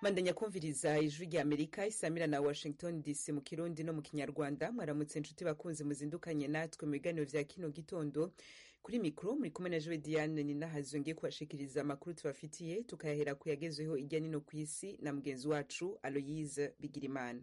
mandanya kumviriza ijwi rya amerika isamira na washington dc mu kirundi no mu kinyarwanda mwaramutse inshuti bakunzi muzindukanye natwe mu biganiro vya kino gitondo kuri mikoro muri kumwe na jowe diane ninahazwe ngiye kubashikiriza amakuru tubafitiye tukayahera ku yagezweho irya nino ku isi na mugenzi wacu aloyise bigirimana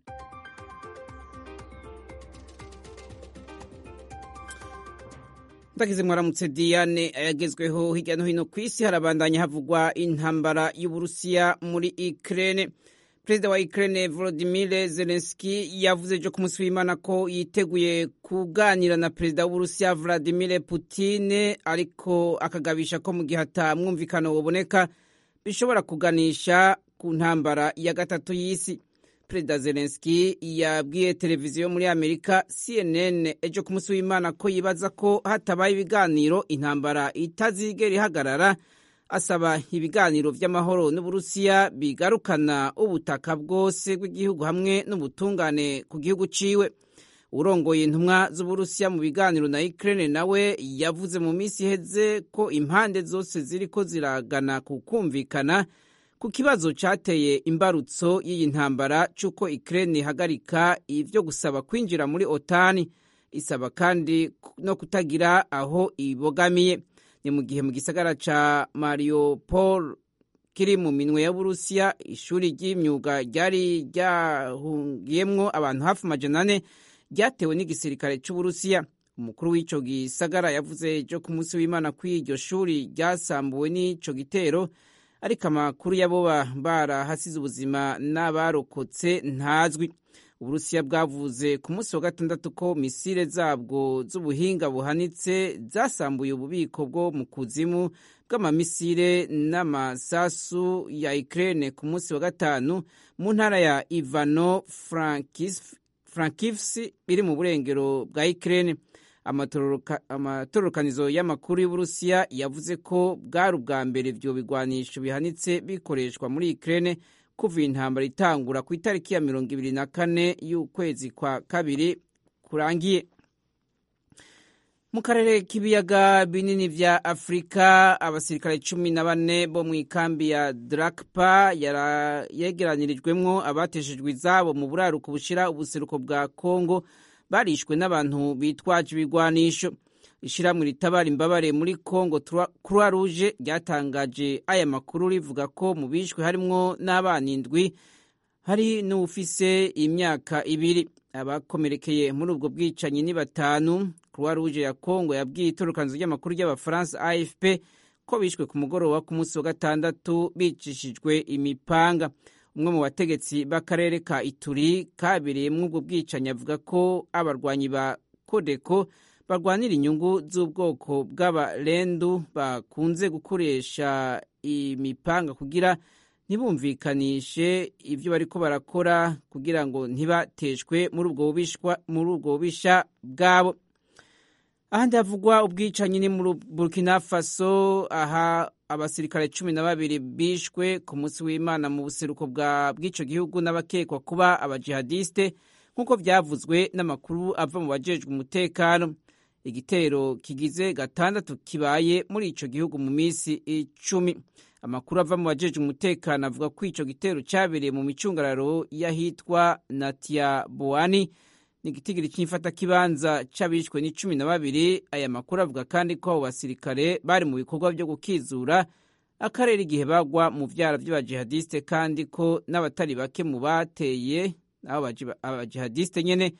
ndagize mwaramutse diane ayagezweho hirya no hino ku isi harabandanya havugwa intambara y'uburusiya muri ukraine perezida wa ukraine volodimir zelenski yavuze ejo ku munsi w'imana ko yiteguye kuganira na perezida w'uburusiya vladimir putin ariko akagabisha ko mu gihe atamwumvikano waboneka bishobora kuganisha ku ntambara ya gatatu y'isi perezida zelenski yabwiye televiziyo muri amerika cnn ejo ku munsi w'imana ko yibaza ko hatabaye ibiganiro intambara itazigera ihagarara asaba ibiganiro vy'amahoro n'uburusiya bigarukana ubutaka bwose bw'igihugu hamwe n'ubutungane ku gihugu ciwe urongoye intumwa z'uburusiya mu biganiro na ukraine nawe yavuze mu minsi iheze ko impande zose ziriko ziragana ku kumvikana ku kibazo cateye imbarutso y'iyi ntambara c'uko Ukraine ihagarika ivyo gusaba kwinjira muri otani isaba kandi no kutagira aho ibogamiye ni mu gihe mu gisagara ca mariupol kiri mu minwe ya burusiya ishuri ry'imyuga ryari ryahungiyemwo abantu hafi amajana ane ryatewe n'igisirikare c'uburusiya umukuru w'ico gisagara yavuze ejo ku munsi w'imana ko iryo shuri ryasambuwe n'ico gitero ariko amakuru y'aboba barahasize ubuzima n'abarokotse ntazwi uburusiya bwavuze ku munsi wa gatandatu ko misile zabwo z'ubuhinga buhanitse zasambuye ububiko bwo mu kuzimu bw'amamisile n'amasasu ya ukraine ku munsi wa gatanu mu ntara ya ivano frankivs iri mu burengero bwa ukraine amatororokanizo y'amakuru y'uburusiya yavuze ko bwari ubwa mbere ivyo bigwanisho bihanitse bikoreshwa muri ukraine kuva intambara itangura ku itariki ya mirongo ibiri na kane y'ukwezi kwa kabiri kurangiye mu karere k'ibiyaga binini vya afurika abasirikare cumi na bane bo mu ikambi ya drakpa yegeranirijwemwo abateshejwe izabo mu buraruko bushira ubuseruko bwa kongo barishwe n'abantu bitwaje ibigwanisho ishyirahamwe ritabara imbabare muri congo croix rouge ryatangaje aya makuru rivuga ko mu bishwe harimwo n'abana indwi hari n'ufise imyaka ibiri abakomerekeye muri ubwo bwicanyi ni batanu croix rouge ya congo yabwiye itorokanizo ry'amakuru ry'abafaransa afp ko bishwe ku mugoroba ku munsi wa gatandatu bicishijwe imipanga umwe mu bategetsi b'akarere ka ituri kabereyemwo ubwo bwicanyi avuga ko abarwanyi ba kodeko barwanira inyungu z'ubwoko bw'abarendu bakunze gukoresha imipanga kugira ntibumvikanishe ibyo bariko barakora kugira ngo ntibateshwe muri ubwo bubisha bwabo ahandi havugwa ubwicanyi ni muri burkina faso aha abasirikare cumi na babiri bishwe ku munsi w'imana mu buseruko bw'ico gihugu n'abakekwa kuba abajihadiste nk'uko vyavuzwe n'amakuru ava mu bajejwe umutekano igitero kigize gatandatu kibaye muri ico gihugu mu misi icumi amakuru ava mu bajejwe umutekano avuga ko ico gitero cabereye mu micungararo y'ahitwa natia boani ni igitigiri cy'imfata kibanza c'abishwe ni cumi na babiri aya makuru avuga kandi ko abo basirikare bari mu bikorwa vyo gukizura akarere igihe bagwa mu vyara vy'abajihadiste kandi ko n'abatari bake mu bateye abo abajihadiste nyene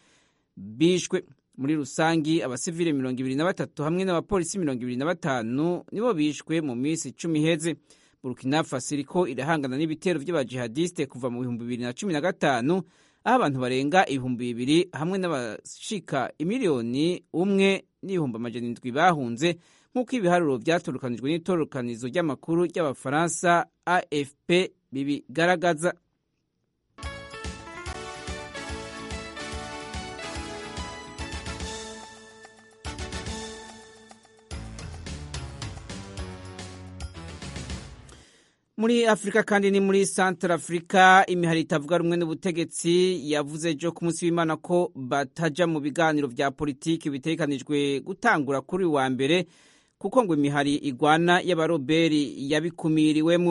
bishwe muri rusangi abasivile mirongo ibiri na batatu hamwe n'abapolisi mirongo ibiri na batanu nibo bishwe mu minsi icumi iheze burkina faso iriko irahangana n'ibitero vy'abajihadiste kuva mu bihumbi bibiri na cumi na gatanu aho abantu barenga ibihumbi bibiri hamwe n'abashika imiliyoni umwe n'ibihumbi amajana indwi bahunze nk'uko ibiharuro vyatorokanijwe n'itororokanizo ry'amakuru ry'abafaransa afp bibigaragaza muri afurika kandi ni muri santara afurika imihari itavuga rumwe n'ubutegetsi yavuze ejo ku munsi w'imana ko bataja mu biganiro vya politiki bitegekanijwe gutangura kuri wa mbere kuko ngo imihari igwana y'abaroberi yabikumiriwemo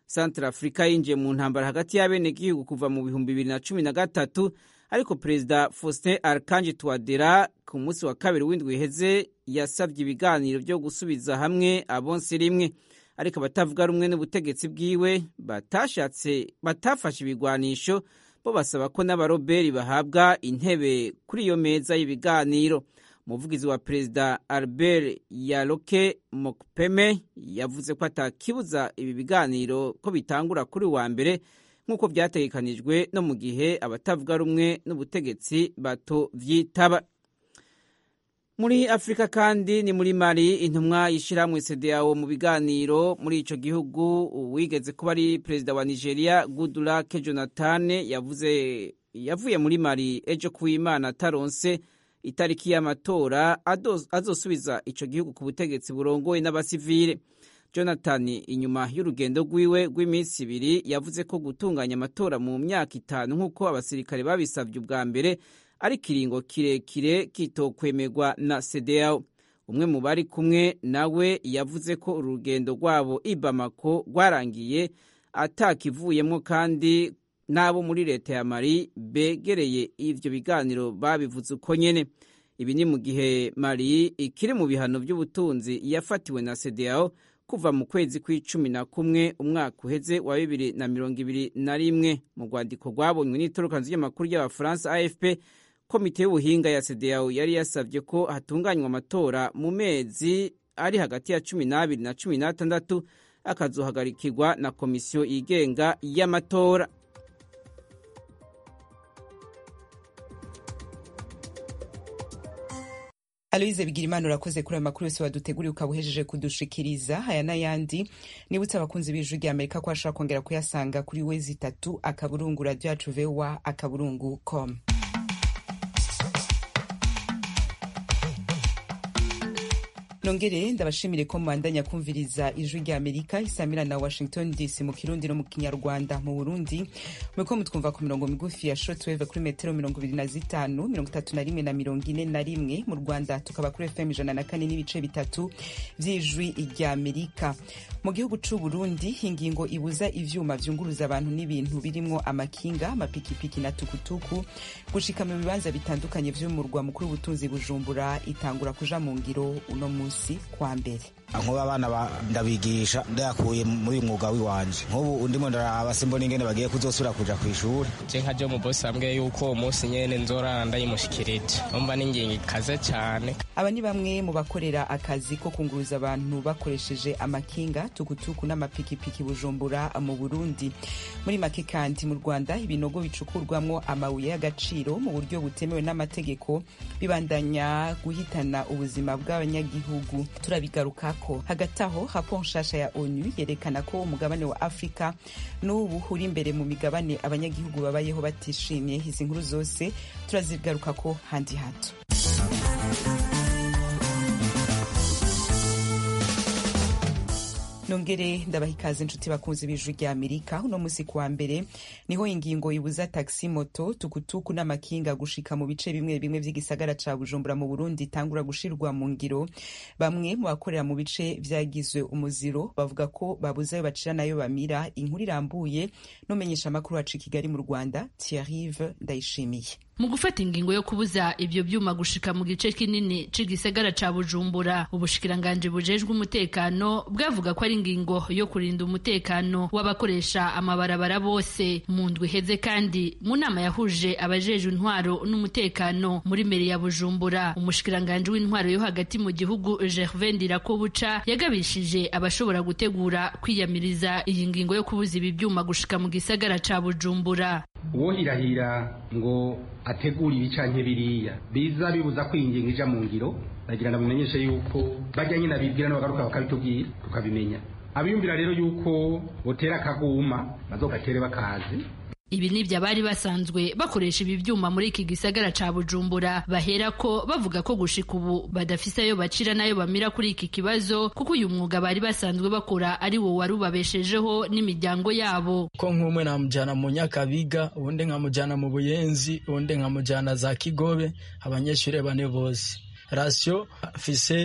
Central Africa yinjiye mu ntambara hagati y'abenegihugu kuva mu bihumbi bibiri na cumi na gatatu ariko perezida Faustin Archange Touadera ku munsi wa kabiri w'indwi iheze yasabye ibiganiro byo gusubiza hamwe abonse rimwe ariko abatavuga rumwe n'ubutegetsi bwiwe batashatse batafashe ibigwanisho bo basaba ko n'abaroberi bahabwa intebe kuri iyo meza y'ibiganiro umuvugizi wa perezida albert yaroke mokpeme yavuze ko atakibuza ibi biganiro ko bitangura kuri wa mbere nk'uko byategekanijwe no mu gihe abatavuga rumwe n'ubutegetsi bato vyitaba muri afurika kandi ni muri mali intumwa y'ishyirahamwe cdao mu biganiro muri ico gihugu wigeze kuba ari perezida wa nigeria goodluck jonathan yavuze yavuye muri mali ejo kuwimana ataronse itariki y'amatora azosubiza ico gihugu ku butegetsi burongowe n'abasivile jonathan inyuma y'urugendo rwiwe rw'iminsi ibiri yavuze ko gutunganya amatora mu myaka itanu nk'uko abasirikare babisabye ubwa mbere ari ikiringo kirekire kitokwemerwa na cdao umwe mu bari kumwe nawe yavuze ko uru rugendo rwabo i bamako rwarangiye atakivuyemo kandi n'abo muri leta ya mari begereye ivyo biganiro babivuze uko nyene ibi ni mu gihe mari ikiri mu bihano by'ubutunzi yafatiwe na cdao kuva mu kwezi kw'icumi na kumwe umwaka uheze wa bibiri na mirongo ibiri na rimwe mu rwandiko rwabonywe n'itorokanzu ry'amakuru y'abafaransa afp komite y'ubuhinga ya cdao yari yasabye ko hatunganywa amatora mu mezi ari hagati ya cumi n'abiri na cumi n'atandatu akazohagarikirwa na komisiyo yigenga y'amatora aloyize bigirimana urakoze kuri ayo makuru yose waduteguriye ukaba uhejeje kudushikiriza aya n'ayandi nibutse abakunzi b'ijwi rya amerika ko bashobora kongera kuyasanga kuri wezi itatu akaburungu radiyo yacu vewa akaburungu com nongere ndabashimire ko mwandanya kumviriza ijwi rya amerika isamira na washington dc mu kirundi no mu kinyarwanda mu burundi muriko mutwumva ku mirongo migufi ya shortwave kuri metero mirongo ibiri na zitanu mirongo itatu na rimwe na mirongo ine na rimwe mu rwanda tukaba kuri fm ijana na kane n'ibice bitatu vy'ijwi rya amerika mu gihugu c'u burundi ingingo ibuza ivyuma vyunguruza abantu n'ibintu birimwo amakinga amapikipiki na tukutuku gushika mu bibanza bitandukanye vy'umurwa mukuru w'ubutunzi bujumbura itangura kuja mu ngiro uno munsi kwa mbere nkuba abana ndabigisha ndayakuye muri uyu mwuga w'iwanje nk'ubu ndimo ndaraba simbona ingene bagiye kuzosubira kuja kw'ishuri je nka jo mu bosi ambwiye yuko uwo munsi nyene nzorara ndayimushikirije numva n'ingingo ikaze cane aba ni bamwe mu bakorera akazi ko kunguruza abantu bakoresheje amakinga tukutuku n'amapikipiki bujumbura mu burundi muri make kandi mu rwanda ibinogo bicukurwamwo amabuye y'agaciro mu buryo butemewe n'amategeko bibandanya guhitana ubuzima bw'abanyagihugu turabigaruka ko hagati aho raporo nshasha ya onu yerekana ko umugabane wa afurika n'ubu uri imbere mu migabane abanyagihugu babayeho batishimiye izi nkuru zose turazigaruka ko handi hato nongere ndabaha ikaze inshuti bakunzi b'ijwi rya amerika uno munsi kuwa mbere niho ingingo ibuza taxi moto tukutuku n'amakinga gushika mu bice bimwe bimwe vy'igisagara ca bujumbura mu burundi itangura gushirwa mu ngiro bamwe mu bakorera mu bice vyagizwe umuziro bavuga ko babuze ayo bacira nayo bamira inkuru irambuye n'umenyesha amakuru wacu i kigali mu rwanda thierrive ndayishimiye mu gufata ingingo yo kubuza ibyo byuma gushika mu gice kinini c'igisagara ca bujumbura ubushikiranganji bujejwe umutekano bwavuga ko ari ingingo yo kurinda umutekano w'abakoresha amabarabara bose mu ndwi iheze kandi mu nama yahuje abajejwe intwaro n'umutekano muri meri ya bujumbura umushikiranganji w'intwaro yo hagati mu gihugu gervin ndirakobuca yagabishije abashobora gutegura kwiyamiriza iyi ngingo yo kubuza ibi byuma gushika mu gisagara ca bujumbura uwohirahira ngo ategura ibi canke biriya biza bibuza ko iyi ngingo ija mu ngiro ndagira ngo bimenyeshe yuko bajya nyine abibwira n'abagaruka bakabitubwira tukabimenya abiyumvira rero yuko botera akaguma bazogatere bakazi ibi nibyo abari basanzwe bakoresha ibi byuma muri iki gisagara ca bujumbura bahera ko bavuga ko gushika ubu badafise ayo bacira n'ayo bamira kuri iki kibazo kuko uyu mwuga bari basanzwe bakora ari wo wari ubabeshejeho n'imiryango yabo ko nk'umwe namujyana mu nyakabiga ubundi nkamujyana mu buyenzi ubundi nkamujyana za kigobe abanyeshuri bane bose rasiyo afise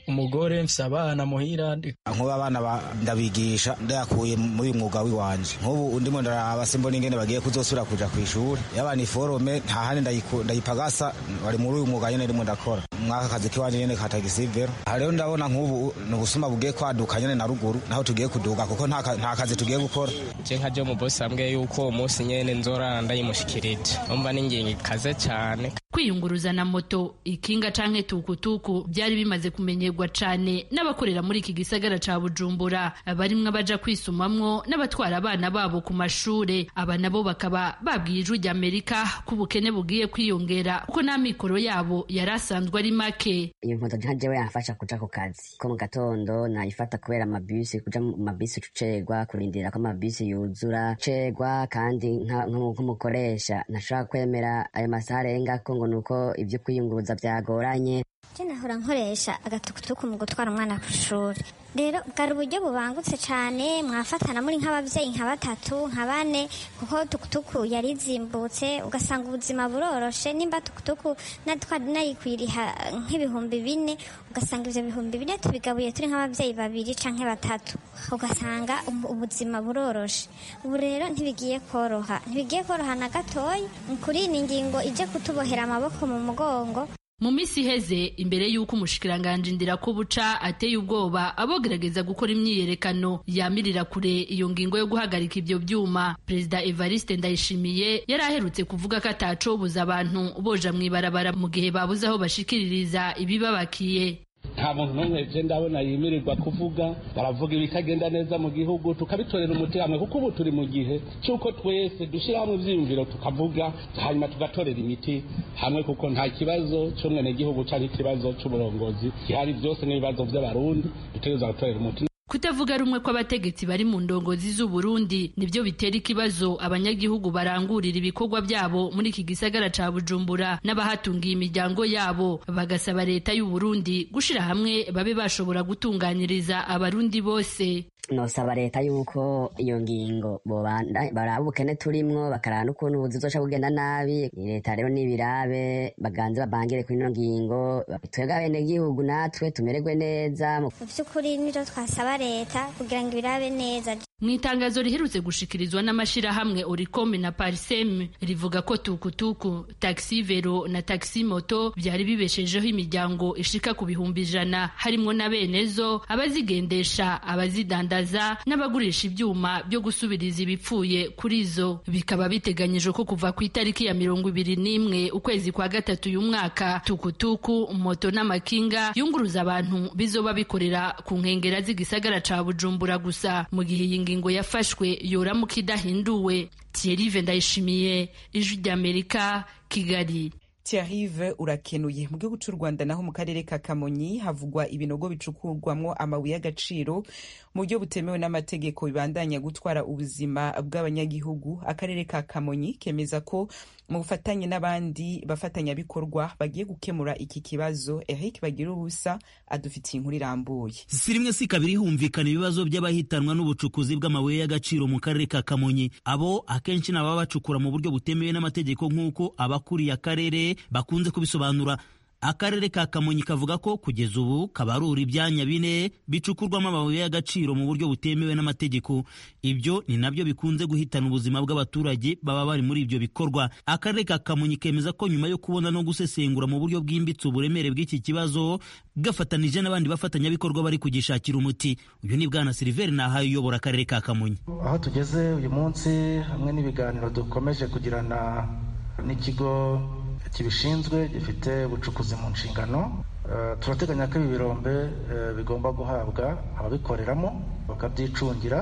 umugore mfise abana muhira nk'ubu abana ndabigisha ndayakuye muri uyu mwuga w'iwanje nk'ubu ndimo ndaraba simbona ingene bagiye kuzosubira kuja ku ishuri yaba ni forome nta handi ndayipagasa bari muri uyu mwuga nyene ndimo ndakora mwaka kazi kiwanje nyene ka tagisivero aha rero ndabona nk'ubu ni ubusuma bugiye kwaduka nyene na ruguru naho tugiye kuduga kuko nta kazi tugiye gukora je nka je mu bosi ambwiye yuko uwo munsi nyene nzora ndayimushikirije umva n'ingingo ikaze cane kwiyunguruza na moto ikinga canke tukutuku byari bimaze kumenyerwa cane n'abakorera muri iki gisagara ca bujumbura barimwo abaja kwisumamwo n'abatwara abana babo ku mashure aba nabo bakaba babwiye ijwi rya amerika ko ubukene bugiye kwiyongera kuko n'amikoro yabo yari asanzwe ari make iyo moto nka jewe yamfasha kuja ku kazi ko mu gatondo nayifata kubera amabisi kuja mu mabisi tucerwa kurindira ko amabisi yuzura cerwa kandi nk'umukoresha ntashobora kwemera ayo masaha arengako ngo nuko ibyo kwiyunguruza byagoranye je nahora nkoresha agatukutuku mu gutwara umwana ku ishuri rero bwari uburyo bubangutse cyane mwafatana muri nk'ababyeyi nka batatu nka bane kuko tukutuku yari izimbutse ugasanga ubuzima buroroshe nimba tukutuku nayikwiriha nk'ibihumbi bine ugasanga ibyo bihumbi bine tubigabuye turi nk'ababyeyi babiri canke batatu ugasanga ubuzima buroroshe ubu rero ntibigiye koroha ntibigiye koroha na gatoya kuri iyi ngingo ije kutubohera amaboko mu mugongo mu minsi iheze imbere y'uko umushikiranganji ndirakubuca ateye ubwoba abogerageza gukora imyiyerekano yamirira kure iyo ngingo yo guhagarika ibyo byuma perezida evariste ndayishimiye yari aherutse kuvuga ko atacobuza abantu boja mu ibarabara mu gihe babuze aho bashikiririza ibibabakiye nta muntu n'umwe je ndabona yimirirwa kuvuga baravuga ibitagenda neza mu gihugu tukabitorera umuti hamwe kuko ubu turi mu gihe cy'uko twese dushyira hamwe ivyiyumviro tukavuga hanyuma tugatorera imiti hamwe kuko nta kibazo c'umwenegihugu canke ikibazo c'uburongozi gihari byose n'ibibazo vy'abarundi dutegereza gutorera umuti kutavuga rumwe kw'abategetsi bari mu ndongozi z'u Burundi nibyo bitera ikibazo abanyagihugu barangurira ibikorwa byabo muri iki gisagara ca Bujumbura n'abahatungiye imiryango yabo bagasaba leta y'u Burundi gushira hamwe babe bashobora gutunganyiriza abarundi bose nosaba leta yuko iyo ngingo baraba ubukene turimwo bakaraba n'ukuntu ubuzi buzoca bugenda nabi leta rero n'ibirabe baganze babangire kuri ino ngingo twebwe abenegihugu natwe tumererwe neza mu vy'ukuri nivyo twasaba leta kugira ngo ibirabe neza mu itangazo riherutse gushikirizwa n'amashirahamwe oricome na parisem rivuga ko tukutuku taxi vero na taxi moto byari bibeshejeho imiryango ishika ku bihumbi ijana harimwo na benezo abazigendesha abazidandaza n'abagurisha ibyuma byo gusubiriza ibipfuye kuri zo bikaba biteganyijwe ko kuva ku itariki ya mirongo ibiri n'imwe ukwezi kwa gatatu uyu mwaka tukutuku moto n'amakinga yunguruza abantu bizoba bikorera ku nkengera z'igisagara ca bujumbura gusa mu gihe iyi ngingo yafashwe yoramuka idahinduwe Thierry Ndayishimiye ijwi ry'Amerika Kigali Thierry urakenuye mu gihugu cy'u Rwanda naho mu karere ka Kamonyi havugwa ibinogo bicukurwamwo amabuye y'agaciro mu buryo butemewe n'amategeko bibandanya gutwara ubuzima bw'abanyagihugu akarere ka Kamonyi kemeza ko mu bufatanye n'abandi bafatanyabikorwa bagiye gukemura iki kibazo Eric bagira ubusa adufitiye inkuru irambuye si rimwe si kabiri humvikana ibibazo by'abahitanwa n'ubucukuzi bw'amabuye y'agaciro mu karere ka Kamonyi abo akenshi ni ababa bacukura mu buryo butemewe n'amategeko nk'uko abakuriye akarere bakunze kubisobanura akarere ka kamonyi kavuga ko kugeza ubu kabarura ibyanya bine bicukurwamo amabuye y'agaciro mu buryo butemewe n'amategeko ibyo ni nabyo bikunze guhitana ubuzima bw'abaturage baba bari muri ibyo bikorwa akarere ka kamonyi kemeza ko nyuma yo kubona no gusesengura mu buryo bwimbitse uburemere bw'iki kibazo gafatanije n'abandi bafatanyabikorwa bari kugishakira umuti uyu ni bwana siliveri nahaye uyobora akarere ka kamonyi aho tugeze uyu munsi hamwe n'ibiganiro dukomeje kugirana n'ikigo kibishinzwe gifite ubucukuzi mu nshingano turateganya ko ibi birombe bigomba guhabwa ababikoreramo bakabyicungira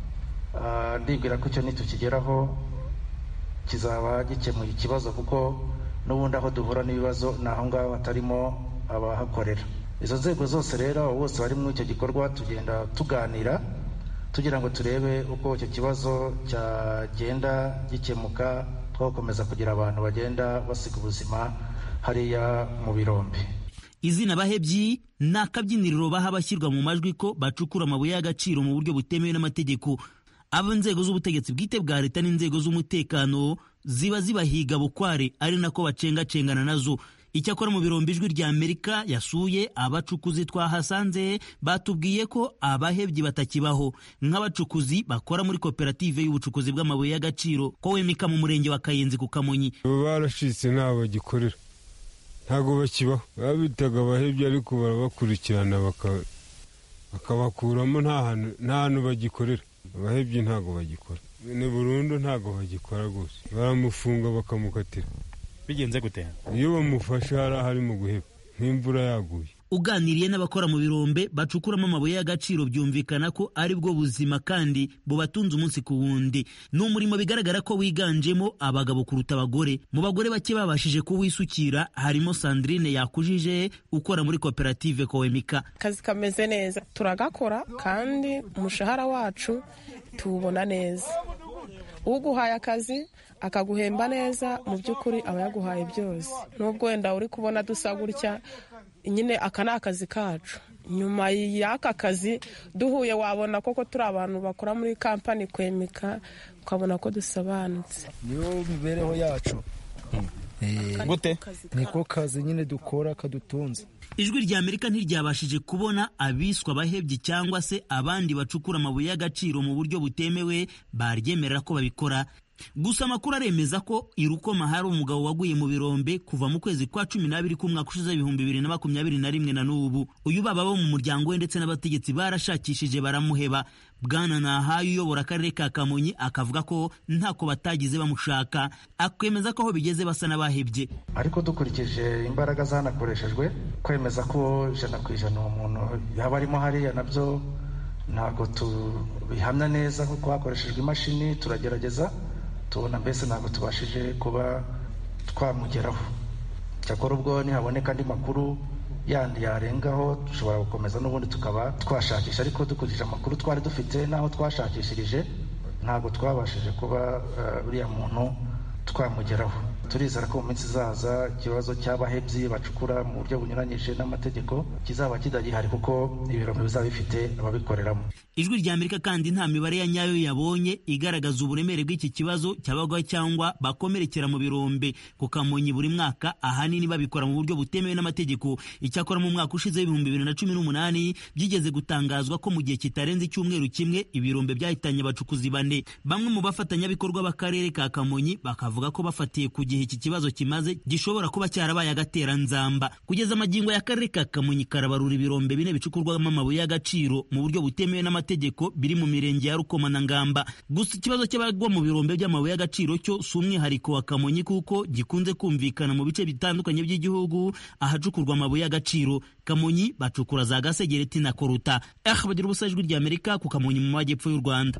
ndibwira ko icyo nitukigeraho kizaba gikemuye ikibazo kuko n'ubundi aho duhura n'ibibazo ni aho ngaho hatarimo abahakorera izo nzego zose rero abo bose bari muri icyo gikorwa tugenda tuganira tugira ngo turebe uko icyo kibazo cyagenda gikemuka twakomeza kugira abantu bagenda basiga ubuzima hariya mu birombe izina bahebyi ni akabyiniriro baha abashyirwa mu majwi ko bacukura amabuye y'agaciro mu buryo butemewe n'amategeko abo inzego z'ubutegetsi bwite bwa leta n'inzego z'umutekano ziba zibahiga bukware ari nako bacengacengana nazo icyakora mu birombe ijwi rya amerika yasuye abacukuzi twahasanze batubwiye ko abahebyi batakibaho nk'abacukuzi bakora muri koperative y'ubucukuzi bw'amabuye y'agaciro ko wemika mu murenge wa kayenzi ku kamonyi barashitse ntaho bagikorera ntabwo bakibaho babitaga abahebyi ariko barabakurikirana bakabakuramo nta hantu bagikorera abahebyi ntabwo bagikora ni burundu ntabwo bagikora rwose baramufunga bakamukatira bigenze gute iyo bamufashe hari ahari mu guheba nk'imvura yaguye uganiriye n'abakora mu birombe bacukuramo amabuye y'agaciro byumvikana ko ari bwo buzima kandi bubatunze umunsi ku wundi ni umurimo bigaragara ko wiganjemo abagabo kuruta abagore mu bagore bake babashije kuwisukira harimo sandrine yakujije ukora muri koperative kowemika akazi kameze neza turagakora kandi umushahara wacu tuwubona neza uguhaye akazi akaguhemba neza mu by'ukuri aba yaguhaye byose nubwo wenda uri kubona dusa gutya nyine aka ni akazi kacu nyuma y'aka kazi duhuye wabona koko turi abantu bakora muri kampani kwemeka ukabona ko dusobanutse niyo mibereho yacu gute niko kazi nyine dukora kadutunze ijwi rya amerika ntiryabashije kubona abiswa abahebyi cyangwa se abandi bacukura amabuye y'agaciro mu buryo butemewe baryemerera ko babikora gusa amakuru aremeza ko i rukoma hari umugabo waguye mu birombe kuva mu kwezi kwa cumi n'abiri k'umwaka ushize ibihumbi bibiri na makumyabiri na rimwe na n'ubu uyu baba bo mu muryango we ndetse n'abategetsi barashakishije baramuheba bwana nahaye uyobora akarere ka kamonyi akavuga ko ntako batagize bamushaka akemeza ko aho bigeze basa n'abahebye ariko dukurikije imbaraga zanakoreshejwe kwemeza ko ijana ku ijana uwo muntu yaba arimo hariya nabyo ntabwo tubihamya neza kuko hakoreshejwe imashini turagerageza tubona mbese ntabwo tubashije kuba twamugeraho cyakora ubwo nihaboneka andi makuru yandi yarengaho dushobora gukomeza n'ubundi tukaba twashakisha ariko dukurikije amakuru twari dufite n'aho twashakishirije ntabwo twabashije kuba uriya muntu twamugeraho turizera ko mu minsi izaza ikibazo cy'abahebyi bacukura mu buryo bunyuranyije n'amategeko kizaba kitagihari kuko ibirombe bizaba bifite ababikoreramo ijwi rya amerika kandi nta mibare ya nyayo yabonye igaragaza uburemere bw'iki kibazo cyabagwa cyangwa bakomerekera mu birombe ku kamonyi buri mwaka ahanini babikora mu buryo butemewe n'amategeko icyakora mu mwaka ushize w'ibihumbi bibiri na cumi n'umunani byigeze gutangazwa ko mu gihe kitarenze icyumweru kimwe ibirombe byahitanye abacukuzi bane bamwe mu bafatanyabikorwa b'akarere ka kamonyi bakavuga ko bafatiye ku gihe iki kibazo kimaze gishobora kuba cyarabaye agateranzamba kugeza amagingo y'akarere ka kamonyi karabarura ibirombe bine bicukurwamo amabuye y'agaciro mu buryo butemewe n'amategeko biri mu mirenge ya rukoma na ngamba gusa ikibazo cy'abagwa mu birombe by'amabuye y'agaciro cyo si umwihariko wa kamonyi kuko gikunze kumvikana mu bice bitandukanye by'igihugu ahacukurwa amabuye y'agaciro kamonyi bacukura za gasegereti na koruta eh bagira ubusa ijwi rya amerika ku kamonyi mu majyepfo y'u rwanda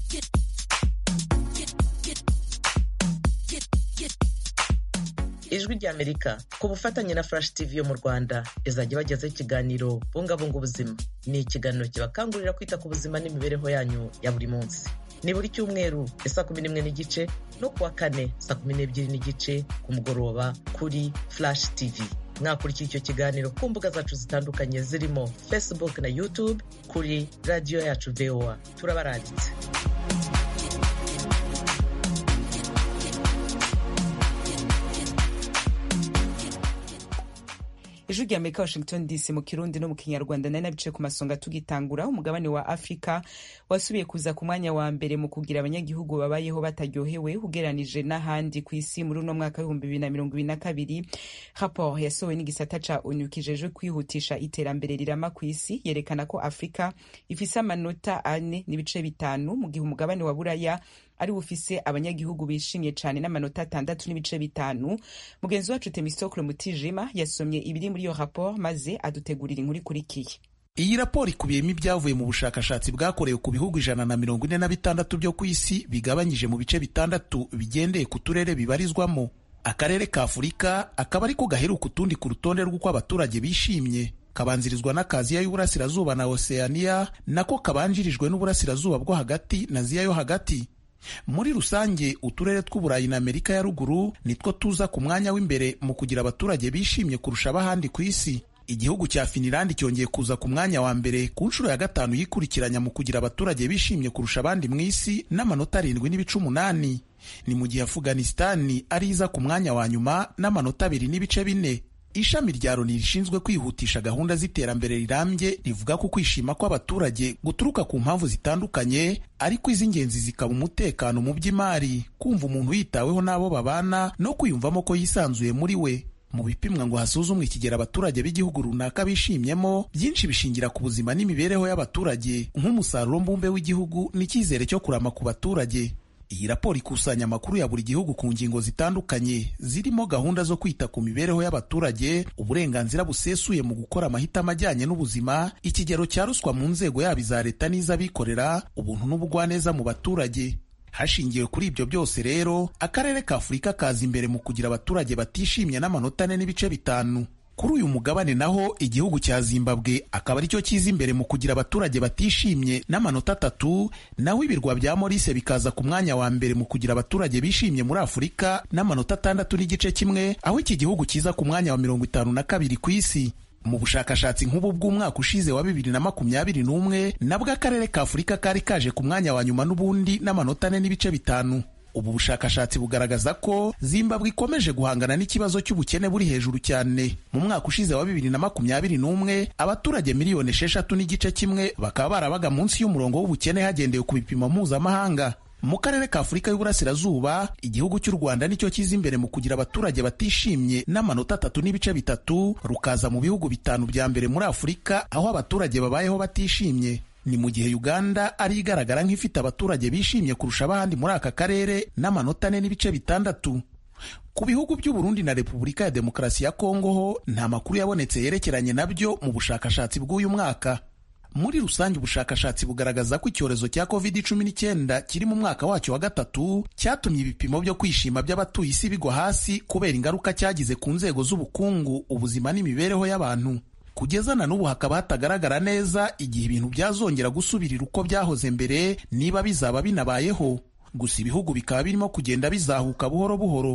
ijwi rya amerika ku bufatanye na flash tv yo mu rwanda izajya ibagezaho ikiganiro bungabunga ubuzima ni ikiganiro kibakangurira kwita ku buzima n'imibereho yanyu ya buri munsi ni buri cyumweru saa kumi n'imwe n'igice no kuwa kane saa kumi n'ebyiri n'igice ku mugoroba kuri flash tv mwakurikira icyo kiganiro ku mbuga zacu zitandukanye zirimo facebook na youtube kuri radiyo yacu voa turabaranditse ijwi rya amerika washington dc mu kirundi no mu kinyarwanda nari nabice ku masonga tugitangura umugabane wa afurika wasubiye kuza ku mwanya wa mbere mu kugira abanyagihugu babayeho bataryohewe ugereranije n'ahandi ku isi muri uno mwaka w'ibihumbi bibiri na mirongo ibiri na kabiri raporo yasohowe n'igisata ca onu kijejwe kwihutisha iterambere rirama ku isi yerekana ko afurika ifise amanota ane n'ibice bitanu mu gihe umugabane wa buraya ari bufise abanyagihugu bishimye cyane n'amanota atandatu n'ibice bitanu mugenzi wacu temistokle mutijima yasomye ibiri muri iyo raporo maze adutegurira inkuru ikurikiye iyi raporo ikubiyemo ibyavuye mu bushakashatsi bwakorewe ku bihugu ijana na mirongo ine na bitandatu byo ku isi bigabanyije mu bice bitandatu bigendeye ku turere bibarizwamo akarere ka afurika akaba ariko gaheruka utundi ku rutonde rw'uko abaturage bishimye kabanzirizwa n'akaziya y'uburasirazuba na oceania nako kabanjirijwe n'uburasirazuba bwo hagati na ziya yo hagati muri rusange uturere tw'uburayi na amerika ya ruguru nitwo tuza ku mwanya w'imbere mu kugira abaturage bishimye kurusha abahandi ku isi igihugu cya finilandi cyongeye kuza ku mwanya wa mbere ku nshuro ya gatanu yikurikiranya mu kugira abaturage bishimye kurusha abandi mu isi n'amanota arindwi n'ibice umunani ni mu gihe afuganisitani ari iza ku mwanya wa nyuma n'amanota abiri n'ibice bine ishami rya loni rishinzwe kwihutisha gahunda z'iterambere rirambye rivuga ko kwishima kw'abaturage guturuka ku mpamvu zitandukanye ariko iz'ingenzi zikaba umutekano mu by'imari kumva umuntu yitaweho n'abo babana no kwiyumvamo ko yisanzuye muri we mu bipimwa ngo hasuzumwe ikigero abaturage b'igihugu runaka bishimyemo byinshi bishingira ku buzima n'imibereho y'abaturage nk'umusaruro mbumbe w'igihugu n'icyizere cyo kurama ku baturage iyi raporo ikusanya amakuru ya buri gihugu ku ngingo zitandukanye zirimo gahunda zo kwita ku mibereho y'abaturage uburenganzira busesuye mu gukora amahitamo ajyanye n'ubuzima ikigero cya ruswa mu nzego yaba iza leta n'iz'abikorera ubuntu n'ubugwaneza mu baturage hashingiwe kuri ibyo byose rero akarere ka afurika kaza imbere mu kugira abaturage batishimye n'amanota ane n'ibice bitanu kuri uyu mugabane naho igihugu cya zimbabwe akaba aricyo kiza imbere mu kugira abaturage batishimye n'amanota atatu naho ibirwa bya morise bikaza ku mwanya wa mbere mu kugira abaturage bishimye muri afurika n'amanota atandatu n'igice kimwe aho iki gihugu kiza ku mwanya wa mirongo itanu na kabiri ku isi mu bushakashatsi nk'ubu bw'umwaka ushize wa bibiri na makumyabiri n'umwe nabwo akarere ka afurika kari kaje ku mwanya wa nyuma n'ubundi n'amanota ane n'ibice bitanu ubu bushakashatsi bugaragaza ko zimbabwe ikomeje guhangana n'ikibazo cy'ubukene buri hejuru cyane mu mwaka ushize wa bibiri na makumyabiri n'umwe abaturage miliyoni esheshatu n'igice kimwe bakaba barabaga munsi y'umurongo w'ubukene hagendewe ku bipimo mpuzamahanga mu karere ka afurika y'uburasirazuba igihugu cy'u rwanda nicyo kiza imbere mu kugira abaturage batishimye n'amanota atatu n'ibice bitatu rukaza mu bihugu bitanu bya mbere muri afurika aho abaturage babayeho batishimye ni mu gihe uganda ari igaragara nk'ifite abaturage bishimye kurusha abandi muri aka karere n'amanota ane n'ibice bitandatu ku bihugu by'u Burundi na repubulika ya demokarasi ya kongo ho nta makuru yabonetse yerekeranye nabyo mu bushakashatsi bw'uyu mwaka muri rusange ubushakashatsi bugaragaza ko icyorezo cya covid cumi n'icyenda kiri mu mwaka wacyo wa gatatu cyatumye ibipimo byo kwishima by'abatuye isi bigwa hasi kubera ingaruka cyagize ku nzego z'ubukungu ubuzima n'imibereho y'abantu kugeza na n'ubu hakaba hatagaragara neza igihe ibintu byazongera gusubirira uko byahoze mbere niba bizaba binabayeho gusa ibihugu bikaba birimo kugenda bizahuka buhoro buhoro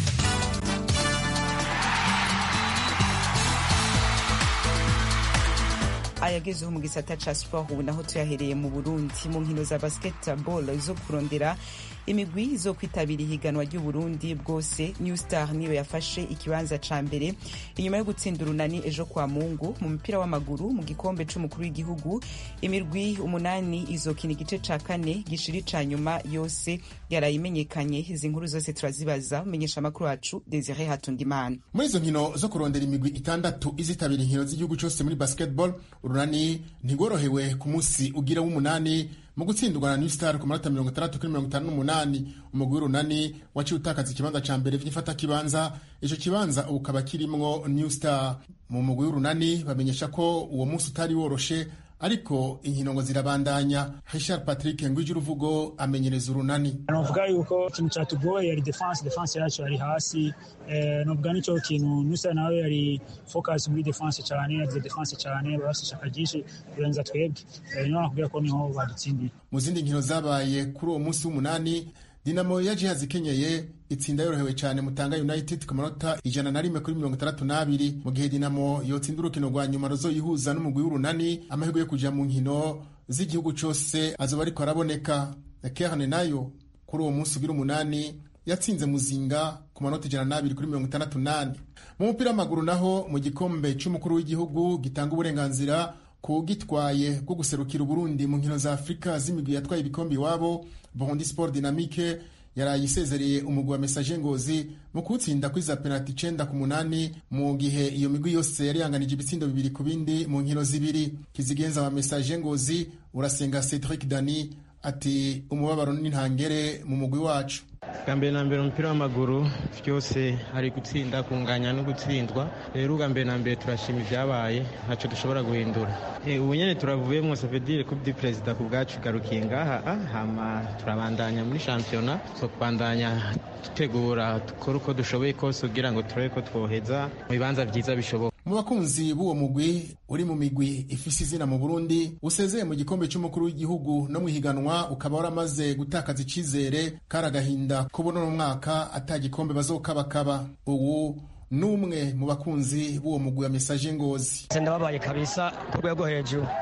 ayagezeho mu gisata ca sport ubu naho tuyahereye mu burundi mu nkino za basketball zo kurondera imigwi zo kwitabira ihiganwa ry'uburundi bwose new star niyo yafashe ikibanza ca mbere inyuma yo gutsinda urunani ejo kwa mungu mu mupira w'amaguru mu gikombe c'umukuru w'igihugu imirwi umunani izokina igice ca kane gishiri ca nyuma yose yaraye imenyekanye izi nkuru zose turazibaza umenyesha amakuru wacu desire hatundimana muri izo nkino zo kurondera imigwi itandatu izitabira inkino z'igihugu cyose muri basketball urunani ntigorohewe ku munsi ugira w'umunani mu gutsindwa na New Star ku manota mirongo itandatu kuri mirongo itanu n'umunani umugwi w'urunani waciye utakaza ikibanza ca mbere vy'ifata kibanza ico kibanza ubu kaba kirimwo New Star mu mugwi w'urunani bamenyesha ko uwo munsi utari woroshe ariko inkino ngo zirabandanya Richard Patrick Ngwije uruvugo amenyereza urunani novuga yuko ikintu cyatugoye yari defense defense yacu yari hasi eh, novuga nicyo kintu Nusa nawe yari focus muri defense cyane yagize defense cyane bafashe ishaka ryinshi kurenza twebwe eh, niho nakubwira ko niho badutsindiye mu zindi nkino zabaye kuri uwo munsi w'umunani dinamo ya jihazi ikenyeye itsinda yorohewe cyane mutanga united ku manota ijana na rimwe kuri mirongo itandatu n'abiri mu gihe dinamo yotsinda urukino rwa nyuma ruzoyihuza n'umugwi w'urunani amahirwe yo kuja mu nkino z'igihugu cose azoba ariko araboneka kerne nayo kuri uwo munsi ugira umunani yatsinze muzinga ku manota ijana n'abiri kuri mirongo itandatu n'ane mu mupira w'amaguru naho mu gikombe c'umukuru w'igihugu gitanga uburenganzira ku gitwaye bwo guserukira uburundi mu nkino za afurika z'imigwi yatwaye ibikombe iwabo burundi sport dynamique yaraye isezereye umugwi wa mesaje ngozi mu kuwutsinda kuri za penaliti icenda ku munani mu gihe iyo migwi yose yari yanganije ibitsindo bibiri ku bindi mu nkino zibiri kizigenza wa mesaje ngozi urasenga cedric dani ati umubabaro n'intangere mu mugwi wacu bwa mbere na mbere umupira w'amaguru byose hari gutsinda kunganya no gutsindwa rero ubwa mbere na mbere turashima ibyabaye ntacyo dushobora guhindura ubu nyine turavuyemo savedire kubi perezida ku bwacu garukiye ngaha hama turabandanya muri shampiyona zo kubandanya dutegura dukora uko dushoboye kose kugira ngo turebe ko twoheza mu bibanza byiza bishoboka mu bakunzi b'uwo mugwi uri mu migwi ifise izina mu burundi usezeye mu gikombe cy'umukuru w'igihugu no mu ihiganwa ukaba waramaze gutakaza icizere kari agahinda kubona uno mwaka ata gikombe bazokabakaba ubu n'umwe mu bakunzi b'uwo mugwi wa mesaje ngozi ndababaye kabisa ku rwego hejuru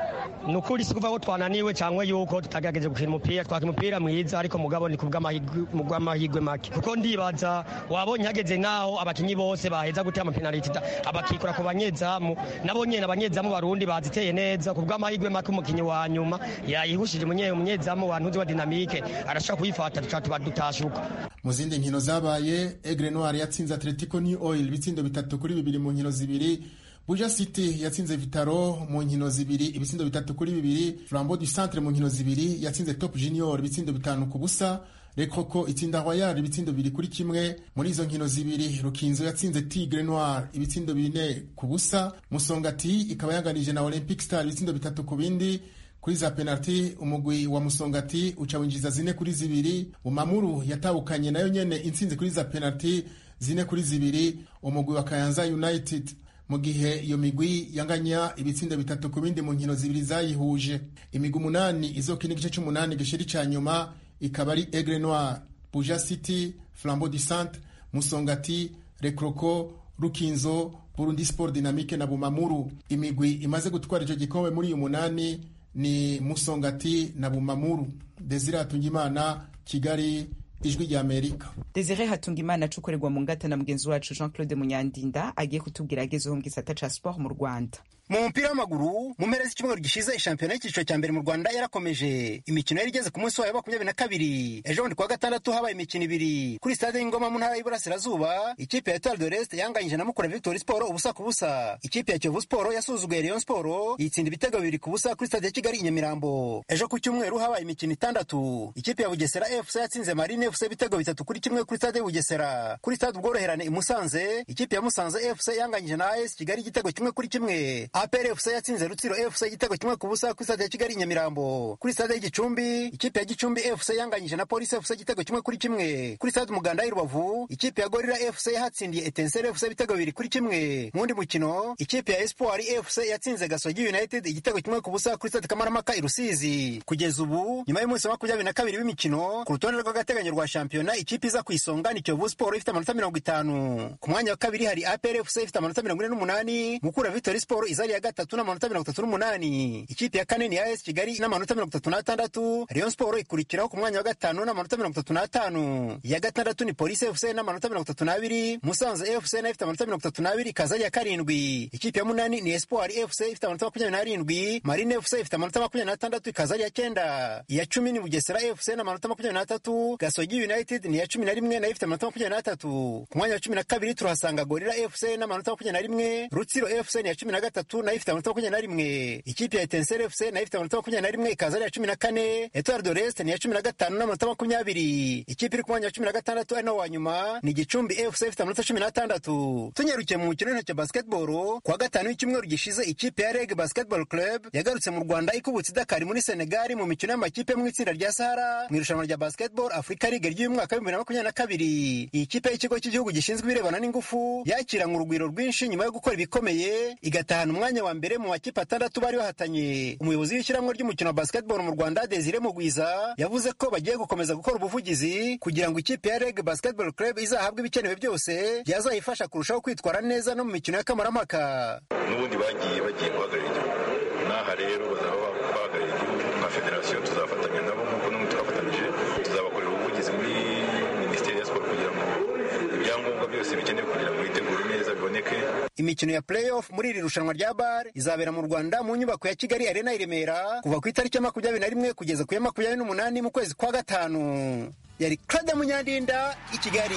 ni ukuri si kuva ko twananiwe cyangwa yuko tutagerageje gukina umupira twakina umupira mwiza ariko mugabo ni kubw'amahirwe make kuko ndibaza wabonye hageze n'aho abakinnyi bose baheza gutera amapenaliti abakikura ku banyezamu nabo nyene abanyezamu barundi baziteye neza kubw'amahirwe make umukinnyi wa nyuma yayihushije umunyezamu wa ntuzi wa dinamike arashobora kuyifata tuca tuba dutashuka mu zindi nkino zabaye egre noir yatsinze atletico new oil ibitsindo bitatu kuri bibiri mu nkino zibiri buja city yatsinze vitaro mu nkino zibiri ibitsindo bitatu kuri bibiri flambeau du centre mu nkino zibiri yatsinze top junior ibitsindo bitanu ku busa rekoko itsinda royal ibitsindo bibiri kuri kimwe muri izo nkino zibiri rukinzo yatsinze tigre noir ibitsindo bine ku busa musongati ikaba yanganije na olympic star ibitsindo bitatu ku bindi kuri za penaliti umugwi wa musongati uca winjiza zine kuri zibiri umamuru yatahukanye nayo nyene intsinzi kuri za penaliti zine kuri zibiri umugwi wa kayanza united mu gihe iyo migwi yanganya ibitsindo bitatu ku bindi mu nkino zibiri zayihuje imigwi umunani izokina igice c'umunani gishiri ca nyuma ikaba ari egre noir buja city flambeau du centre musongati rekroko rukinzo burundi sport dynamique na bumamuru imigwi imaze gutwara ico gikombe muri uyu munani ni musongati na bumamuru desire hatungimana kigali ijwi rya amerika desire hatungimana acukorerwa mu ngata na mugenzi wacu jean claude munyandinda agiye kutubwira agezeho mu gisata ca sport mu rwanda mu mupira w'amaguru mu mpera z'icyumweru gishize shampiyona y'icyiciro cya mbere mu rwanda yarakomeje imikino yari igeze ku munsi wayo makumyabiri na kabiri ejo bundi kuwa gatandatu habaye imikino ibiri kuri stade y'ingoma mu ntara y'iburasirazuba ikipe ya etoile de l'est yanganyije na mukura victory sport ubusa ku busa ikipe ya kiyovu sport yasuzuguye rayon sport yitsinda ibitego bibiri ku busa kuri stade ya kigali i nyamirambo ejo ku cyumweru habaye imikino itandatu ikipe ya bugesera fc yatsinze marine fc ibitego bitatu kuri kimwe kuri stade y'ubugesera kuri stade ubworoherane i musanze ikipe ya musanze fc yanganyije na as kigali igitego kimwe kuri kimwe APR FC yatsinze Rutsiro FC igitego kimwe ku busa kuri stade ya Kigali Nyamirambo. Kuri stade y'Igicumbi, ikipe ya Gicumbi FC yanganyije na Police FC igitego kimwe kuri kimwe. Kuri stade Umuganda y'Rubavu, ikipe ya Gorilla FC yatsindiye Etincelle FC ibitego bibiri kuri kimwe. Mu wundi mukino, ikipe ya Espoir FC yatsinze Gasogi United igitego kimwe ku busa kuri stade Kamarampaka i Rusizi. Kugeza ubu, nyuma y'umunsi wa makumyabiri na kabiri w'imikino, ku rutonde rw'agateganyo rwa shampiyona, ikipe iza ku isonga ni Kiyovu Sport ifite amanota mirongo itanu. Ku mwanya wa kabiri hari APR FC ifite amanota mirongo ine n'umunani, Mukura Victory Sport izari ya gatatu n'amanota mirongo itatu n'umunani ikipe ya kane ni ya esi kigali n'amanota mirongo itatu n'atandatu rayon siporo ikurikiraho ku mwanya wa gatanu n'amanota mirongo itatu n'atanu iya gatandatu ni polisi efuse n'amanota mirongo itatu n'abiri musanze efuse nayo ifite amanota mirongo itatu n'abiri ikaza ari iya karindwi ikipe ya munani ni espoir efuse ifite amanota makumyabiri n'arindwi marine efuse ifite amanota makumyabiri n'atandatu ikaza ari iya cyenda iya cumi ni bugesera efuse n'amanota makumyabiri n'atatu gasogi united ni iya cumi na rimwe nayo ifite amanota makumyabiri n'atatu ku mwanya wa cumi na kabiri turahasanga gorira efuse n'amanota makumyabiri na rimwe rutsiro efuse ni iya cumi na gatatu nayo ifite amanota makumyabiri na rimwe ikipe ya etenseri efuse nayo ifite amanota makumyabiri na rimwe ikaza ari iya cumi na kane etoile de l'est ni iya cumi na gatanu n'amanota makumyabiri ikipe iri ku mwanya wa cumi na gatandatu ari nawo wa nyuma ni gicumbi efuse ifite amanota cumi n'atandatu tunyarukiye mu mukino w'intoki basketball kuwa gatanu w'icyumweru gishize ikipe ya reg basketball club yagarutse mu rwanda ikubutse idakari muri senegali mu mikino y'amakipe mu itsinda rya sahara mu irushanwa rya basketball africa league ry'uyu mwaka w'ibihumbi bibiri na makumyabiri na kabiri iyi kipe y'ikigo cy'igihugu gishinzwe ibirebana n'ingufu yakiranywe urugwiro rwinshi nyuma yo gukora ibikomeye igatahana umwanya wa mbere mu makipe atandatu bari bahatanye umuyobozi w'ishyirahamwe ry'umukino wa basketball mu rwanda desire mugwiza yavuze ko bagiye gukomeza gukora ubuvugizi kugira ngo ikipe ya reg basketball club izahabwe ibikenewe byose byazayifasha kurushaho kwitwara neza no mu mikino y'akamaramaka n'ubundi bagiye bagiye guhagararira igihugu n'aha rero bazaba bahagararira igihugu nka federasiyo tuzafatanya nabo nk'uko n'ubu twafatanyije tuzabakorera ubuvugizi muri minisiteri ya siporo kugira ngo ibyangombwa byose bikenewe kugira ngo bitegure neza biboneke imikino ya playoff muri iri rushanwa rya bar izabera mu rwanda mu nyubako ya kigali arena i remera kuva ku itariki ya makumyabiri na rimwe kugeza ku ya makumyabiri n'umunani mu kwezi kwa gatanu yari claude munyandinda i kigali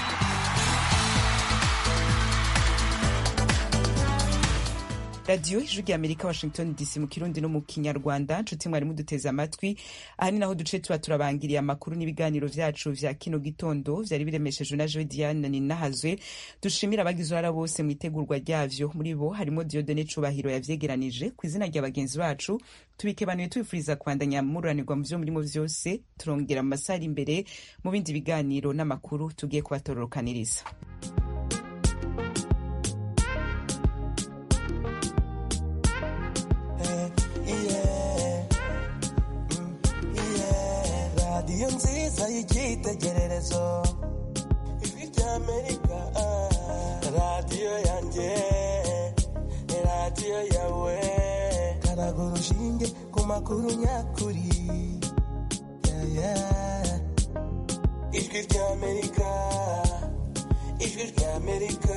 radiyo ijwi rya amerika washington dc mu kirundi no mu kinyarwanda nshuti mwari muduteze amatwi aha ni naho duce tuba turabangiriye amakuru n'ibiganiro vyacu vya kino gitondo vyari biremeshejwe na joe diane ninahazwe dushimira abagize uruhara bose mu itegurwa ryavyo muri bo harimo diodone cubahiro yavyegeranije ku izina rya bagenzi bacu tubikebanuye tubifuriza kubandanya mururanirwa mu vyo murimo vyose turongera mu masaha ari imbere mu bindi biganiro n'amakuru tugiye kubatororokaniriza radiyo nziza y'icyitegererezo ijwi ry'amerika radiyo yanjye radiyo yawe karaga urushinge ku makuru nyakuri Yeah, yeah. ijwi ry'amerika ijwi ry'amerika